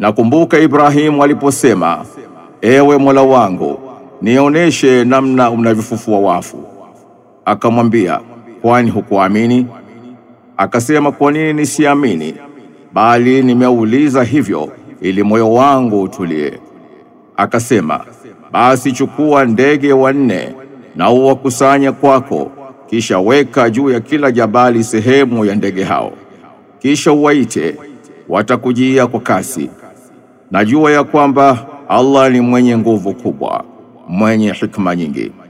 Nakumbuka Ibrahimu aliposema, ewe Mola wangu, nionyeshe namna unavyofufua wafu. Akamwambia, kwani hukuamini? Akasema, kwa nini nisiamini? Bali nimeuliza hivyo ili moyo wangu utulie. Akasema, basi chukua ndege wanne na uwakusanye kwako, kisha weka juu ya kila jabali sehemu ya ndege hao, kisha uwaite, watakujia kwa kasi. Najua ya kwamba Allah ni mwenye nguvu kubwa, mwenye hikma nyingi.